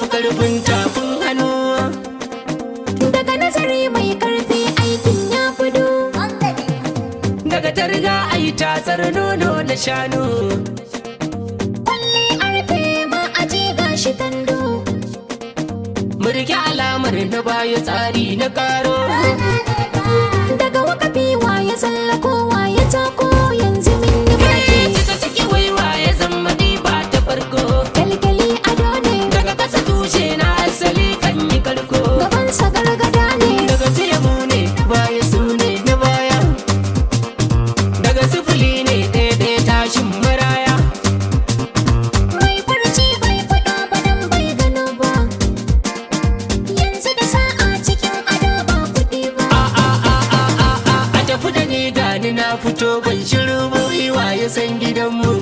fi karfin tafin hannu daga nazari mai karfi aikin ya fudu daga targa ai tatsar nono da shanu kwalle a rufe ma aje gashi tando murki alamar na baya tsari na karo daga wakafi ya tsallako ya tako yanzu min yi baki cika ciki waiwa ya zama ba ta farko kyalkyali ado ne daga kasa tushe na asali kan yi karko gabansa gargada ne daga temu ne baya su ne na baya daga sifili ne ɗaya ɗaya tashin maraya mai farci bai faɗa ba nan bai gano ba yanzu da sa'a cikin ado ba kuɗi ba a a a a a a a tafi da ni gani na fito ban shiru ba ya san gidanmu